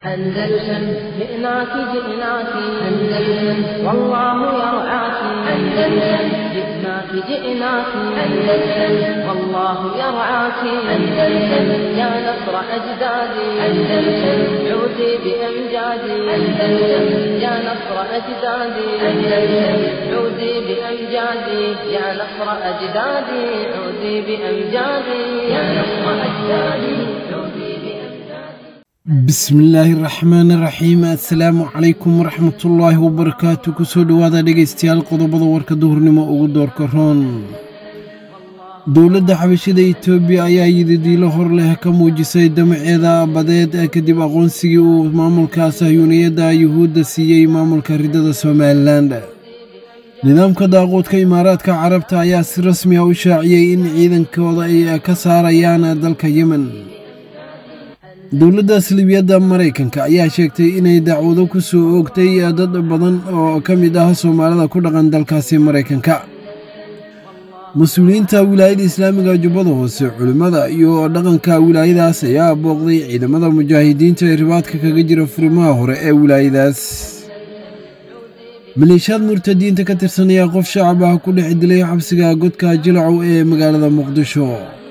أندلسن جئناك جئناك أندلسن والله يرعاك أندلسن جئناك جئناك أندلسن والله يرعاك أندلسن يا نصر أجدادي أندلسن عودي بأمجادي أندلسن يا نصر أجدادي أندلسن عودي بأمجادي يا نصر أجدادي عودي بأمجادي يا نصر أجدادي عودي بأمجادي bismillaahi raxmaani raxiim assalaamu calaykum waraxmatullaahi wabarakaatu kusoo dhowaada dhegaystayaal qodobada warka duhurnimo ugu doorka roon dowladda xabashida etoobiya ayaa yididiilo hor leh ka muujisay damaceeda badeed kadib aqoonsigii uu maamulka sahyuuniyadda yuhuudda siiyey maamulka ridada somalilan nidaamka daaquudka imaaraadka carabta ayaa si rasmi ah u shaaciyey in ciidankooda ay ka saarayaan dalka yemen dowladda salibiyadda maraykanka ayaa sheegtay inay dacwado ku soo oogtay dad badan oo ka mid ah soomaalida ku dhaqan dalkaasi maraykanka mas-uuliyiinta wilaayada islaamiga jubbada hoose culimmada iyo dhaqanka wilaayadaas ayaa booqday ciidamada mujaahidiinta ee ribaadka kaga jira furimaha hore ee wilaayadaas maleeshiyaad murtadiinta ka tirsan ayaa qof shacab ah ku dhex dilay xabsiga godka jilacow ee magaalada muqdisho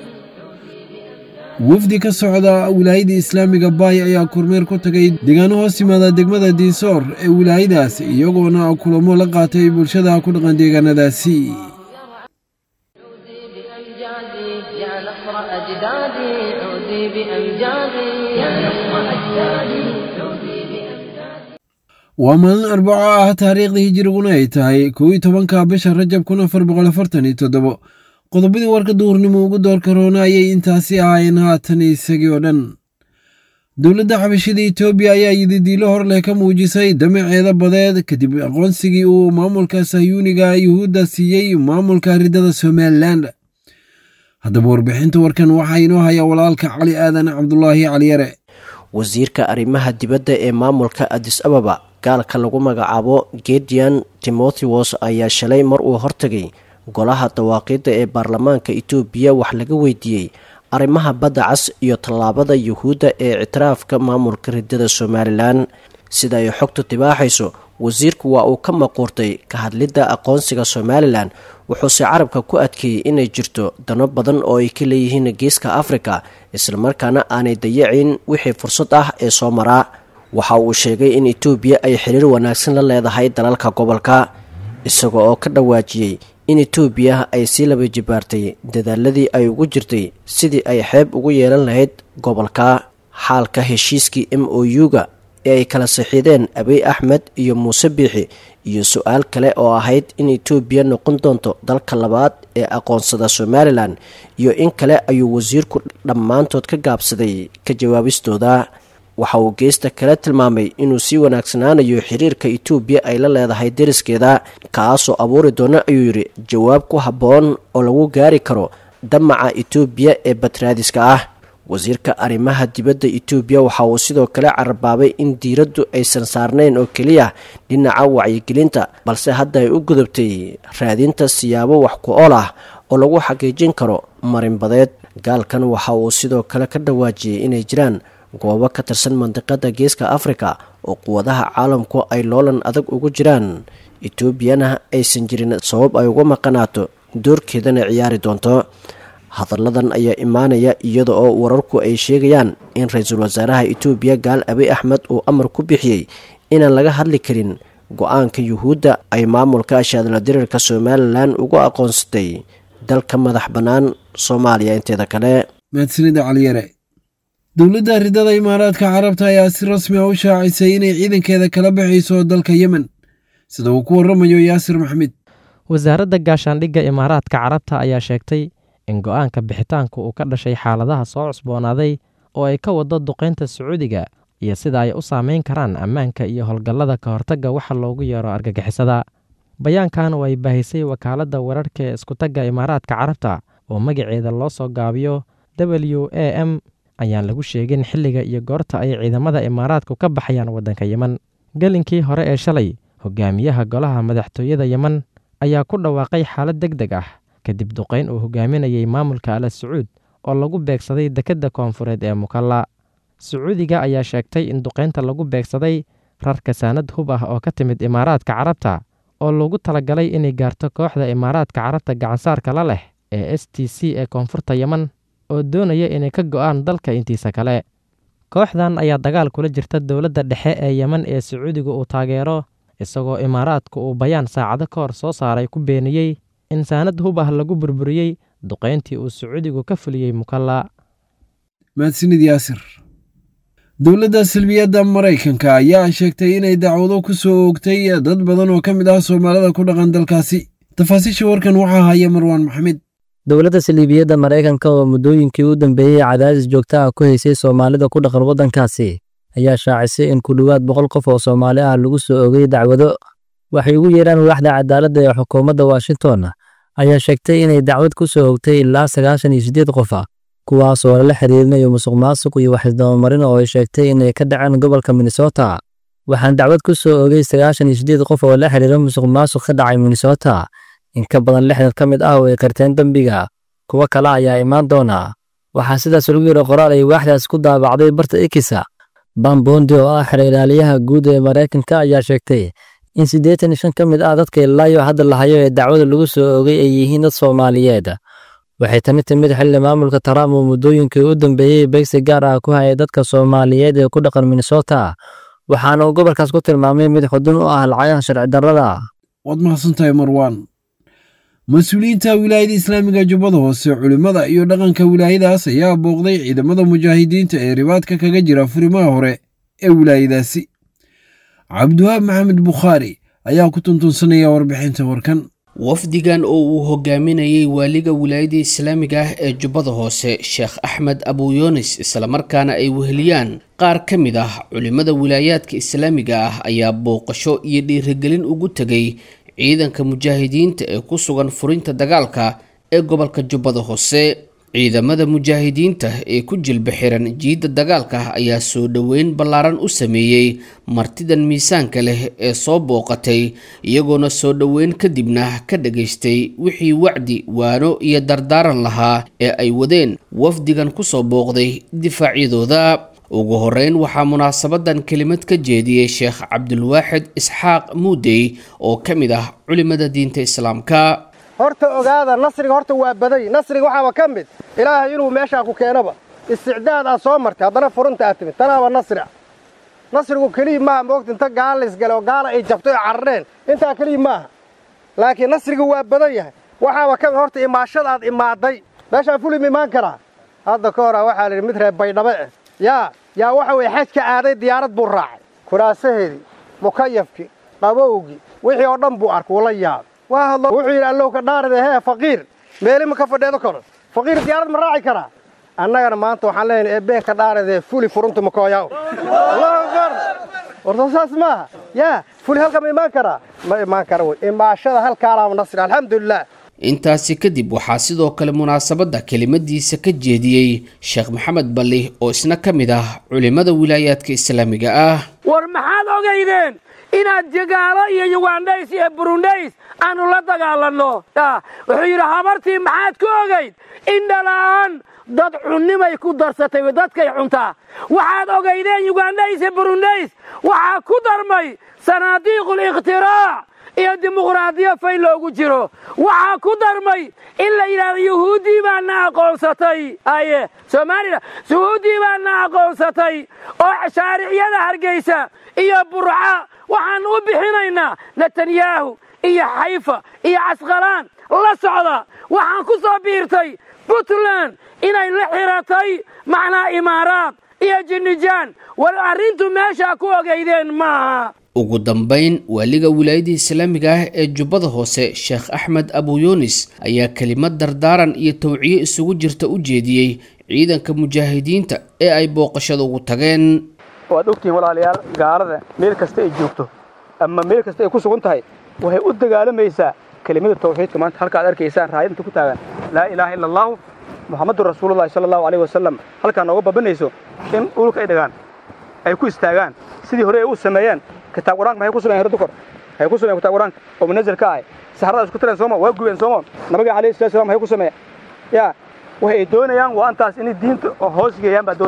wafdi ka socda wilaayada islaamiga baay ayaa kormeer ku tagay deegaano hoos yimaada degmada diisoor ee wilaayadaas iyagoona kulamo la qaatay bulshada ku dhaqan deegaanadaasi عودي بأمجادي يا نصر أجدادي عودي بأمجادي يا نصر أجدادي عودي بأمجادي waa maalin arbaco ah taariikhda hijiriguna ay tahay kow iyo tobanka bisha rajab kun afar boqol afartan iyo toddobo qodobadii warka duhurnimo ugu doorka roona ayay intaasi ahaayeen haatan isagii oo dhan dowladda xabashida etoobiya ayaa yididiilo hor leh ka muujisay damaceeda badeed kadib aqoonsigii uu maamulka sahyuuniga yuhuudda siiyey maamulka ridada somalilan haddaba warbixinta warkan waxaa inoo haya walaalka cali aadan cabdulaahi caliyare wasiirka arrimaha dibadda ee maamulka adis ababa gaalka lagu magacaabo gedian timotheos ayaa shalay mar uu hortagay golaha dawaaqidda ee baarlamaanka itoobiya wax laga weydiiyey arrimaha badda cas iyo tallaabada yuhuudda ee ictiraafka maamulka ridada somalilan sida ay xogtu tibaaxayso wasiirku waa uu ka maquurtay ka hadlidda aqoonsiga somalilan wuxuuse carabka ku adkeeyey inay jirto dano badan oo ay ka leeyihiin geeska afrika islamarkaana aanay dayacin wixii fursad ah ee soo maraa waxa uu sheegay in etoobiya ay xiriir wanaagsan la leedahay dalalka gobolka isaga oo ka dhawaajiyey in etoobiya ay sii laba jibaartay dadaaladii ay ugu jirtay sidii ay xeeb ugu yeelan lahayd gobolka xaalka heshiiskii m o u-ga ee ay kala saxiideen abiy axmed iyo muuse biixi iyo su-aal kale oo ahayd in etoobiya noqon doonto dalka labaad ee aqoonsada somalilan iyo in kale ayuu wasiirku dhammaantood ka gaabsaday ka jawaabistooda waxa uu geesta kale tilmaamay inuu sii wanaagsanaanayo xiriirka etoobiya ay la leedahay deriskeeda kaasoo abuuri doona ayuu yidhi jawaab ku habboon oo lagu gaari karo damaca etoobiya ee batraadiska ah wasiirka arrimaha dibadda etoobiya waxa uu sidoo kale carabaabay in diiraddu aysan saarnayn oo keliya dhinaca wacyigelinta balse hadda ay u gudubtay raadinta siyaabo wax ku ool ah oo lagu xaqiijin karo marinbadeed gaalkan waxa uu sidoo kale ka dhawaajiyey inay jiraan goobo ka tirsan mandiqada geeska afrika oo quwadaha caalamku ay loolan adag ugu jiraan etoobiyana aysan jirin sabab ay uga maqanaato doorkeedana ciyaari doonto hadalladan ayaa imaanaya iyada oo wararku ay sheegayaan in ra-iisul wasaaraha etoobiya gaal abiy axmed uu amar ku bixiyey inaan laga hadli karin go-aanka yuhuudda ay maamulka shaadla diriirka somalilan ugu aqoonsatay dalka madax bannaan soomaaliya inteeda kale mahadsanida caliyare dowladda ridada imaaraadka carabta ayaa si rasmi ah u shaacisay inay ciidankeeda kala baxayso dalka yemen sida uu ku waramayo yaasir maxmed wasaaradda gaashaandhigga imaaraadka carabta ayaa sheegtay in go-aanka bixitaanka uu ka dhashay xaaladaha soo cusboonaaday oo ay ka wado duqaynta sacuudiga iyo sida ay u saameyn karaan ammaanka iyo howlgallada ka hortagga waxa loogu yeero argagixisada bayaankan oo ay baahisay wakaaladda wararka ee iskutagga imaaraadka carabta oo magaceeda loo soo gaabiyo w a m ayaan lagu sheegin xilliga iyo goorta ay ciidamada imaaraadku ka baxayaan waddanka yemen gelinkii hore ee shalay hogaamiyaha golaha madaxtooyada yemen ayaa ku dhawaaqay xaalad deg deg ah kadib duqayn uu hogaaminayay maamulka ala sacuud oo lagu beegsaday dekedda koonfureed ee mukalla sacuudiga ayaa sheegtay in duqaynta lagu beegsaday rarka saanad hub ah oo ka timid imaaraadka carabta oo lagu talagalay inay gaarto kooxda imaaraadka carabta gacansaarka la leh ee s t c ee koonfurta yeman oo doonaya inay ka go'aan dalka intiisa kale kooxdan ayaa dagaal kula jirta dowladda dhexe ee yeman ee sacuudiga uu taageero isagoo imaaraadku uu bayaan saacado ka hor soo saaray ku beeniyey in saanad hub ah lagu burburiyey duqayntii uu sacuudigu ka fuliyey mukalla mahadsanid yaasir dowladda salbiyadda maraykanka ayaa sheegtay inay dacwado ku soo oogtay dad badan oo ka mid ah soomaalida ku dhaqan dalkaasi tafaasiisha warkan waxaa haya marwaan maxamed dowladda saliibiyadda maraykanka oo muddooyinkii u dambeeyey cadaadis joogta ah ku haysay soomaalida ku dhaqan waddankaasi ayaa shaacisay in ku dhowaad boqol qof oo soomaali ah lagu soo ogay dacwado waxay ugu yeedhaan waaxda cadaaladda ee xukuumadda washington ayaa sheegtay inay dacwad ku soo ogtay ilaa sagaashan iyo siddeed qof ah kuwaas oo lala xiriirinayo musuq maasuq iyo waxisdabamarin oo ay sheegtay inay ka dhaceen gobolka minnesota waxaan dacwad ku soo ogay sagaashan iyo siddeed qof oo la xiriira musuq maasuq ka dhacay minnesota in ka badan lixdan ka mid ah oo ay qirteen dembiga kuwo kale ayaa imaan doona waxaa sidaas lagu yidhi qoraal ay waaxdaas ku daabacday barta ikisa bambondi oo ah xera ilaaliyaha guud ee maraykanka ayaa sheegtay in siddeetan iyo shan ka mid ah dadka ilaayo hadda lahayo ee dacwada lagu soo ogay ay yihiin dad soomaaliyeed waxay tani timid xilli maamulka trump uu muddooyinkii u dambeeyey beegsi gaar ah ku hayay dadka soomaaliyeed ee ku dhaqan minnesota waxaana uu gobolkaas ku tilmaamay mid xudun u ah lacagaha sharci darrada waad mahadsantahay marwaan mas-uuliyiinta wilaayada islaamiga jubbada hoose culimmada iyo dhaqanka wilaayadaas ayaa booqday ciidamada mujaahidiinta ee ribaadka kaga jira furimaha hore ee wilaayadaasi cabdiwahaab maxamed bukhaari ayaa ku tuntunsanaya warbixinta warkan wafdigan oo uu hogaaminayay waaliga wilaayada islaamiga ah ee jubbada hoose sheekh axmed abuyoonis islamarkaana ay weheliyaan qaar ka mid ah culimmada wilaayaadka islaamiga ah ayaa booqasho iyo dhiirigelin ugu tegay ciidanka mujaahidiinta ee ku sugan furinta dagaalka ee gobolka jubbada hoose ciidamada mujaahidiinta ee ku jilba xiran jiidda dagaalka ayaa soo dhoweyn ballaaran u sameeyey martidan miisaanka leh ee soo booqatay iyagoona soo dhoweyn kadibna ka dhagaystay wixii wacdi waano iyo dardaaran lahaa ee ay wadeen wafdigan kusoo booqday difaacyadooda ugu horeyn waxaa munaasabadan kelimad ka jeediyey sheekh cabdulwaaxid isxaaq muudey oo ka mid ah culimada diinta islaamka horta ogaada nasriga horta waa baday nasriga waxaaba ka mid ilaahay inuu meeshaa ku keenaba isticdaad aad soo martay haddana furunta aad timid tanaaba nasric nasrigu keliya maaha moogta inta gaala laysgale oo gaala ay jabto oo carareen intaa keliya maaha laakiin nasrigu waa badan yahay waxaaba ka mid horta imaashada aad imaaday meeshaan fulim imaan karaa hadda ka hora waxaa la yidhi mid reer baydhabe ah yaa yaa waxa weeye xajka aaday diyaarad buu raacay kuraasaheedii mukayafkii qabowgii wixii oo dhan buu arkay wula yaabay waa hadlo wuxuu yidhi allow ka dhaaride hee faqiir meeli ma ka fadheedo karo faqiir diyaarad ma raaci karaa annagana maanta waxaan leenahay eebeen ka dhaaridee fuli furunta makooyaw allahu akbar warta saas maaha yaa fuli halka ma imaan karaa ma imaan kara wey imaashada halkaalaama nasri alxamdulilah intaasi kadib waxaa sidoo kale munaasabadda kelimadiisa ka jeediyey sheekh maxamed balli oo isna ka mid ah culimmada wilaayaadka islaamiga ah war maxaad ogaydeen inaad jagaalo iyo yugandhays iyo burundays aanu la dagaalanno wuxuu yidhi habartii maxaad ku ogayd indhala'aan dad cunnimay ku darsatay dadkay cuntaa waxaad ogaydeen yugandhays iyo burundays waxaa ku darmay sanaadiiqul ikhtiraac iyo dimuqraadiyo fay loogu jiro waxaa ku darmay in la yidhahdo yuhuuddii baa na aqoonsatay aye soomaalila yuhuuddii baa na aqoonsatay oo shaariciyada hargeysa iyo burca waxaan u bixinaynaa netanyahu iyo xayfa iyo casqalaan la socda waxaan ku soo biirtay puntland inay la xiratay macnaa imaaraad iyo jinnijaan war arrintu meeshaa ku ogaydeen maaha ugu dambayn waaliga wilaayada islaamiga ah ee jubbada hoose sheekh axmed abuyunis ayaa kelimad dardaaran iyo tawciye isugu jirta u jeediyey ciidanka mujaahidiinta ee ay booqashada ugu tageen waad ogtihiin walaalayaal gaalada meel kasta ay joogto ama meel kasta ay ku sugan tahay waxay u dagaalamaysaa kelimada tawxiidka maanta halka ad arkaysaan raayadinta ku taagan laa ilaaha ila allahu muxamadun rasuulullahi sala allahu alayh wasalam halkaa nooga babanayso in dhulka ay dhagaan ay ku istaagaan sidii hore ay u sameeyeen kitaab quraanka maxay ku sameeyeen herdukor maxay ku sameeyeen kitaab quraanka oo munazil ka ah saxarada isku tireen sooma waa gubeen sooma nabiga calayhi salatu wasalam maxay ku sameeyeen yaa waxay doonayaan waa antaas inay diinta hoos geeyaan baa doonayaan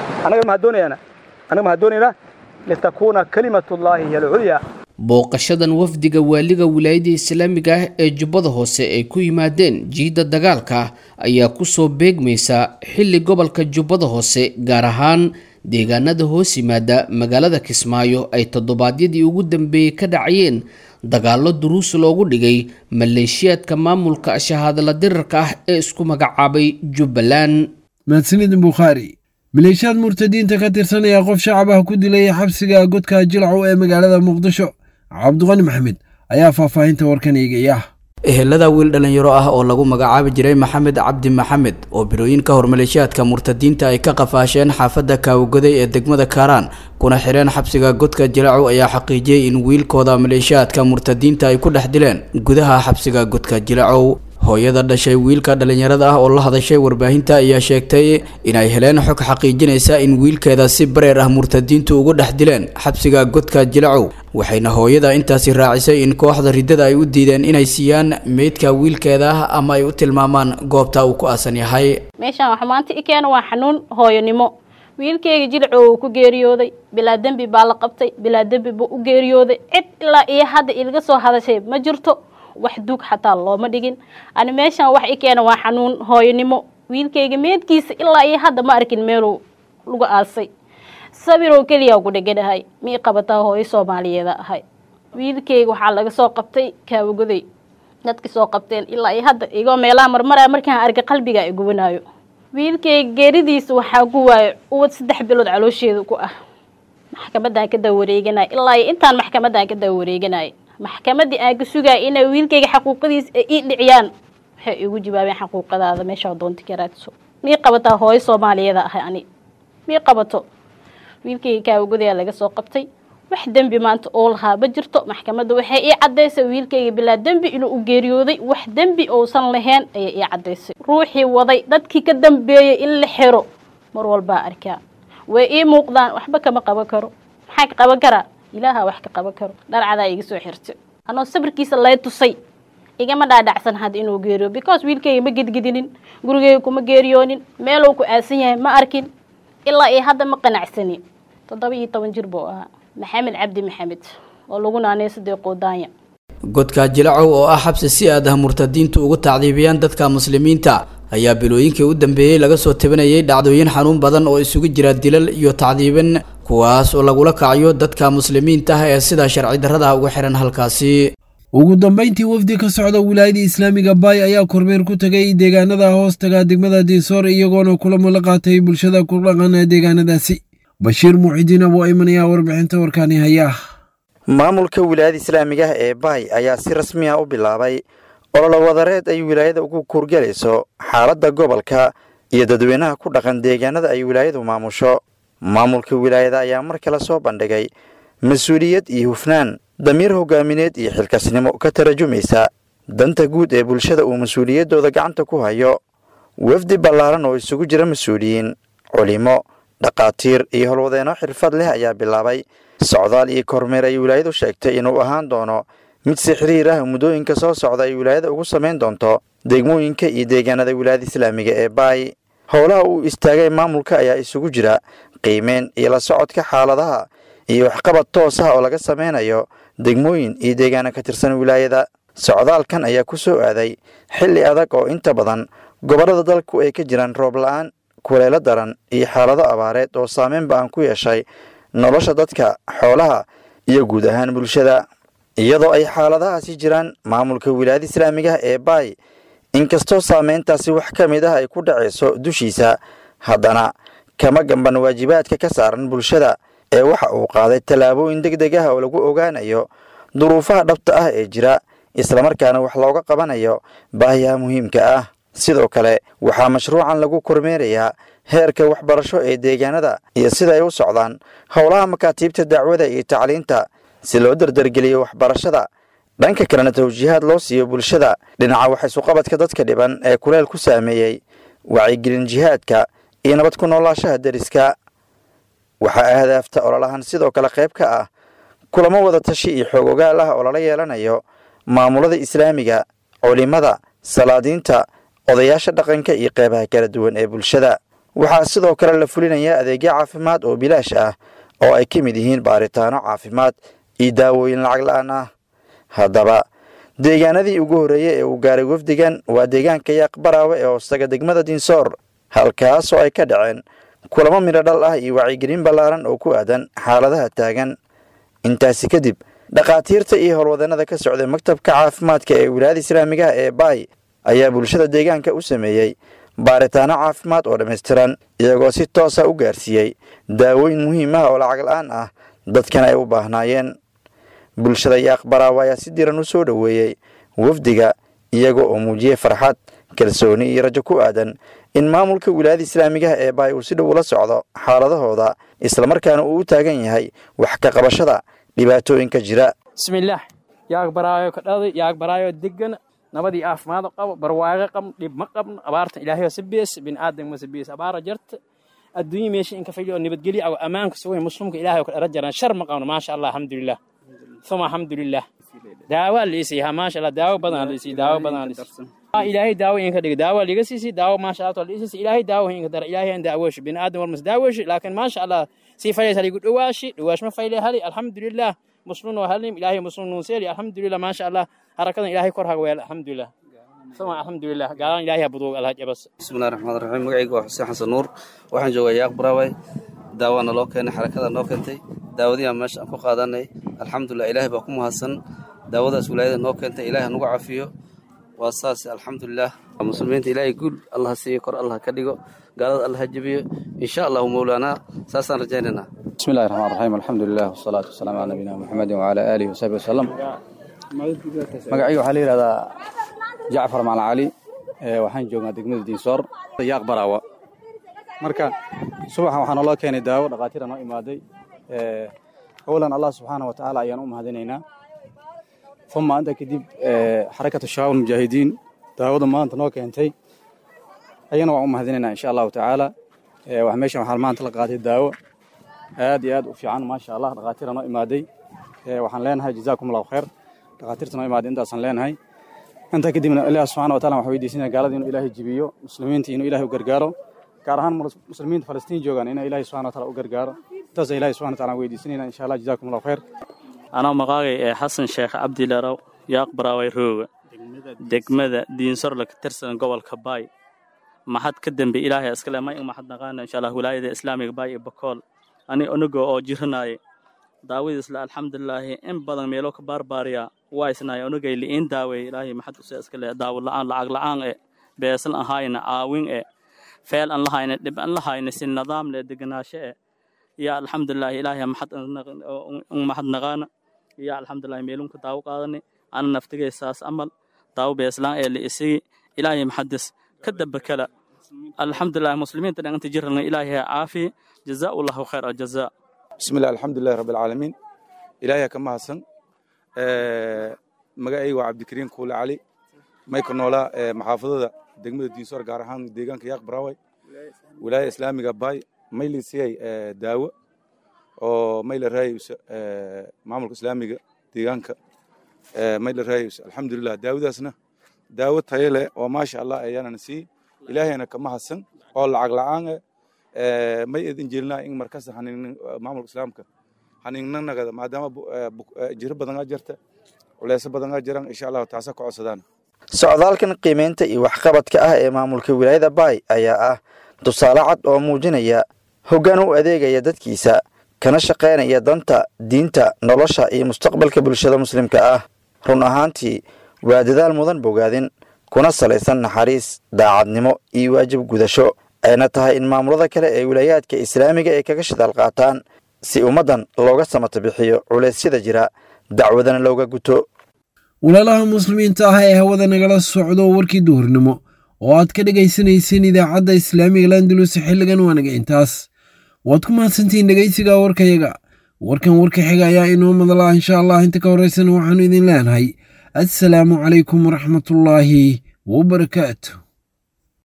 annaga maxaa doonayaana annaga maxaa doonaynaa litakuuna kalimatullaahi hiya alculyaa booqashadan wafdiga waaliga wilaayada islaamiga ah ee jubbada hoose ay ku yimaadeen jiidda dagaalka ayaa kusoo beegmaysa xilli gobolka jubbada hoose gaar ahaan deegaanada hoos yimaada magaalada kismaayo ay toddobaadyadii ugu dambeeyey ka dhacayeen dagaallo duruus loogu dhigay maleeshiyaadka maamulka shahaadala dirarka ah ee isku magacaabay jubbaland mahadsanid bukhaari maleeshiyaad murtadiinta ka tirsan ayaa qof shacab ah ku dilay xabsiga godka jilcow ee magaalada muqdisho cabdiqani maxamed ayaa faahfaahinta warkan eegaya ehelada wiil dhallinyaro ah oo lagu magacaabi jiray maxamed cabdi maxamed oo bilooyin ka hor maleeshiyaadka murtadiinta ay ka qafaasheen xaafadda kaawagoday ee degmada kaaraan kuna xireen xabsiga godka jilacow ayaa xaqiijiyey in wiilkooda maleeshiyaadka murtadiinta ay ku dhex dileen gudaha xabsiga godka jilacow hooyada dhashay wiilka dhallinyarada ah oo la hadashay warbaahinta ayaa sheegtay inay heleen xog xaqiijinaysa in wiilkeeda si bareer ah murtadiintu ugu dhex dileen xabsiga godka jilacow waxayna hooyada intaasi raacisay in kooxda riddada ay u diideen inay siiyaan meydka wiilkeeda ah ama ay u tilmaamaan goobta uu ku aasan yahay meeshaan wax maanta i keena waa xanuun hooyonimo wiilkayga jilco uu ku geeriyooday bilaa dembi baa la qabtay bilaa dembi buu u geeriyooday cid ilaa iyo hadda ilaga soo hadashay ma jirto wax duug xataa looma dhigin ani meeshaan wax i keena waa xanuun hooyonimo wiilkayga meedkiisa ilaa iyo hadda ma arkin meeluu lagu aasay sawiroo keliyaa ku dheganahay mii qabataa hooyo soomaaliyeeda ahay wiilkayga waxaa laga soo qabtay kaawagoday dadkii soo qabteen ilaa iyo hadda igoo meelaha marmaraya markaan arga qalbiga i gubanaayo wiilkayga geeridiisa waxaa ku waayo uwad saddex bilood caloosheeda ku ah maxkamaddaan ka daba wareeganay ilaa iyo intaan maxkamaddaan ka daba wareeganay maxkamaddii aan ka sugaya inay wiilkayga xaquuqadiisa ay ii dhiciyaan waxay igu jawaabeen xaquuqadaada meeshaa doonta ka raadso mii qabataa hooyo soomaaliyeeda ahay ani mii qabato wiilkayga kaawagodayaa laga soo qabtay wax dembi maanta oo lahaa ma jirto maxkamadda waxay ii caddaysay wiilkayga bilaa dembi inuu u geeriyooday wax dembi uusan lahayn ayay ii caddaysay ruuxii waday dadkii ka dambeeyey in la xiro mar walbaa arkaa way ii muuqdaan waxba kama qaban karo maxaa ka qaban karaa ilaaha wax ka qaban karo dharcadaa iga soo xirtay anoo sabirkiisa lay tusay igama dhaadhacsan hadda inuu geeriyo because wiilkayga ma gedgedinin gurigayga kuma geeriyoonin meeluu ku aasan yahay ma arkin ilaa iyo hadda ma qanacsanin toddoba iyo toban jir buu ahaa maxamed cabdi maxamed oo lagu naanay saddeq qoodaanya godka jilacow oo ah xabsi si aad ah murtadiintu ugu tacdiibiyaan dadka muslimiinta ayaa bilooyinkii u dambeeyey laga soo tabinayay dhacdooyin xanuun badan oo isugu jira dilal iyo tacdiibin kuwaas oo lagula kacayo dadka muslimiinta ah ee sida sharci darrada ugu xihan halkaasi ugu dambayntii wafdi ka socda wilaayada islaamiga baay ayaa kormeer ku tegay deegaanada hoostaga degmada diisoor iyagoona kulamo la qaatay bulshada ku dhaqan ee deegaanadaasi bashiir muuxidiin abuu ayman ayaa warbixinta warkaani hayaa maamulka wilaayada islaamiga ah ee baay ayaa si rasmi ah u bilaabay ololo wadareed ay wilaayada ugu kuurgelayso xaaladda gobolka iyo dadweynaha ku dhaqan deegaanada ay wilaayadu maamusho maamulka wilaayada ayaa mar kale soo bandhigay mas-uuliyad iyo hufnaan damiir hogaamineed iyo xilkasnimo ka tarajumaysa danta guud ee bulshada uu mas-uuliyaddooda gacanta ku hayo wafdi ballaaran oo isugu jira mas-uuliyiin culimo dhakhaatiir iyo howlwadeenno xirfad leh ayaa bilaabay socdaal iyo kormeer ay wilaayadu sheegtay inuu ahaan doono mid si xiriir ah muddooyinka soo socda ay wilaayada ugu samayn doonto degmooyinka iyo deegaanada wilaayada islaamiga ee baay howlaha uu istaagay maamulka ayaa isugu jira qiimeyn iyo la socodka xaaladaha iyo waxqabad toos ah oo laga sameynayo degmooyin iyo deegaana ka tirsan wilaayada socdaalkan ayaa ku soo aaday xilli adag oo inta badan gobollada dalku ay ka jiraan roob la-aan kuleelo daran iyo xaalado abaareed oo saameyn ba-an ku yeeshay nolosha dadka xoolaha iyo guud ahaan bulshada iyadoo ay xaaladahaasi jiraan maamulka wilaayada islaamiga ee baay inkastoo saameyntaasi wax ka mid ah ay ku dhacayso dushiisa haddana kama gamban waajibaadka ka saaran bulshada ee waxa uu qaaday tallaabooyin deg deg ah oo lagu ogaanayo duruufaha dhabta ah ee jira islamarkaana wax looga qabanayo baahiyaha muhiimka ah sidoo kale waxaa mashruucan lagu kormeerayaa heerka waxbarasho ee deegaanada iyo sida ay u socdaan howlaha makaatiibta dacwada iyo tacliinta si loo dardargeliyo waxbarashada dhanka kalena tawjiihaad loo siiyo bulshada dhinaca waxaysuqabadka dadka dhiban ee kuleel ku saameeyey wacyigelin jihaadka iyo nabad ku noolaashaha deriska waxaa ahdaafta ololahan sidoo kale qayb ka ah kulamo wada tashi iyo xoog ogaal ah oo lala yeelanayo maamulada islaamiga culimada salaadiinta odayaasha dhaqanka iyo qeybaha kala duwan ee bulshada waxaa sidoo kale la fulinayaa adeegyo caafimaad oo bilaash ah oo ay ka mid yihiin baaritaano caafimaad iyo daawooyin lacag la-aan ah haddaba deegaanadii ugu horreeyey ee uu gaaray wafdigan waa deegaanka yaaq baraawe ee hoostaga degmada dinsoor halkaas oo ay ka dhaceen kulamo midho dhal ah iyo wacyigelin ballaaran oo ku aadan xaaladaha taagan intaasi kadib dhakhaatiirta iyo howlwadannada ka socday maktabka caafimaadka ee wilaayada islaamigaha ee baay ayaa bulshada deegaanka u sameeyey baaritaano caafimaad oo dhammaystiran iyagoo si toosa u gaarsiiyey daawooyin muhiim ah oo lacag la-aan ah dadkan ay u baahnaayeen bulshada yaaq baraawe ayaa si diran u soo dhoweeyey wafdiga iyaga oo muujiyey farxad kalsooni iyo rajo ku aadan in maamulka wilaayada islaamigaha ee baay uu si dhow ula socdo xaaladahooda islamarkaana uu u taagan yahay wax ka qabashada dhibaatooyinka jira bismillaah yaag baraayo ka dhaday yaag baraayo degan nabadii caafimaad qabo barwaaqo qabn dhib ma qabno abaarta ilaahay si bees bin aadam ma bees abaara jarta adduunyo meesha in ka faylo nabadgelyo aw amaanka soo muslimka ilaahay ka rajaran shar ma qabno maasha allah alxamdulilah thumma alxamdulilah daawa liisiya maasha allah daawo badan liisiya daawo badan liisiya ilaahay daawo in ka dhigo daawo liga siisi daawo maasha allah liisiya ilaahay daawo in ka dar ilaahay aan daawosh bin aadam war mas daawosh laakiin maasha allah si faylaysa ligu dhawaashi dhawaash ma faylay hali alxamdulilah مسلم وهلم إلهي مسلم نسيري الحمد لله ما شاء الله حركة إلهي كرها ويل الحمد لله ثم الحمد لله قال إلهي بدو الله بس بسم الله الرحمن الرحيم مقعيق حسين حسن نور waxaan joogaa yaaq baraaway daawana loo keenay xarakada noo keentay daawadii aan meesha aan ku qaadanay alxamdulilah ilaahay baa ku mahadsan daawadaas wilaayada noo keentay ilaahay nagu cafiyo waa saas alxamdulilah muslimiinta ilaahay guul allah siiyo kor allah ka dhigo gaalada allah ha jebiyo insha allahu mowlaanaa saasaan rajaynaynaa بسم الله الرحمن الرحيم الحمد لله والصلاة والسلام على نبينا محمد وعلى آله وصحبه وسلم magacayga waxaa la yidhahdaa jacfar macalin cali waxaan joognaa degmada diinsoor yaaq baraawa marka subaxan waxaa naloo keenay daawo dhakhaatiira noo imaaday awalan allah subxaana wa tacaala ayaan u mahadinaynaa uma inta kadib xarakatu shabaab mujaahidiin daawada maanta noo keentay ayana waan u mahadinaynaa insha allahu tacaala meeshan waxaa maanta la qaatay daawo aad iyo aad u fiican maasha allah dhakhaatiira noo imaaday waxaan leenahay jazaakum allahu khayr dhakhaatiirta noo imaaday intaasaan leenahay intaa kadibna ilaah subxana wa taala waxaan weydiisanaya gaalada inuu ilaahay jibiyo muslimiinta inuu ilaahay u gargaaro gaar ahaan muslimiinta falastiin joogaan inay ilaahay subxana wa taala u gargaaro intaasa ilahay subxana wa taala weydiisanayna insha allah jazaakum allahu khayr anaa maqaagay ee xasan sheekh cabdilarow yaaq baraaway rooga degmada diinsorla ka tirsan gobolka baay maxad ka dambe ilaahay iskale may maxad naqaana insha allah wilaayada islaamiga baay iyo bakool ani onago oo jiranaaye daawadiisle alxamdulilaahi in badan meelo ka baarbaariya waa isnaaye onagay li'iin daaweeye ilaahay maxad use iskale daawo la'aan lacag la'aan e beesal an hayna caawin e feel an lahayna dhib an lahayna si nidaam le deganaasho e ya alxamdulilaahi ilaahay maxad maxad naqaana ya alxamdulillahi meelunka daawo qaadani ana naftigay saas amal daawo beeslaan ee liisigi ilaahay maxadis ka daba kala alxamdulilah muslimiinta dhan inta jirana ilaahay ha caafiye jazaa allahu khayr aljazaa بسم الله الحمد لله رب العالمين إلهي كما حسن magacayga waa cabdikariin kuule cali mayka noolaa maxaafadada degmada diinsoor gaar ahaan deegaanka yaaq baraway wilaaya islaamiga baay mayli siyay daawo oo mayla raayaysa maamulka islaamiga deegaanka mayla raayaysa alxamdulilah daawadaasna daawo tayo leh oo maasha allah ayaanana sii ilaahayna kama hadsan oo lacag la'aan eh may idin jeelnaa in markasta hanin maamulka islaamka haninnagada maadaama jiro badan aa jirta culeysyo badan aa jiran insha allahu taasa ka codsadaan socdaalkan qiimaynta iyo waxqabadka ah ee maamulka wilaayada baay ayaa ah tusaale cad oo muujinaya hoggaan u adeegaya dadkiisa kana shaqaynaya danta diinta nolosha iyo mustaqbalka bulshada muslimka ah run ahaantii waa dadaal mudan bogaadin kuna salaysan naxariis daacadnimo iyo waajib gudasho ayna tahay in maamulada kale ee wilaayaadka islaamiga ay kaga shidaal qaataan si ummaddan looga samata bixiyo culeysyada jira dacwadana looga guto walaalaha muslimiinta ah ee hawada nagala socdo warkii duhurnimo oo aad ka dhegaysanayseen idaacadda islaamiga landulus xilligan waanaga intaas waad ku mahadsantihiin dhegaysiga warkayaga warkan warka xiga ayaa inoo madala insha allah inta ka horeysana waxaanu idin leenahay assalaamu calaykum waraxmatullaahi wabarakaatu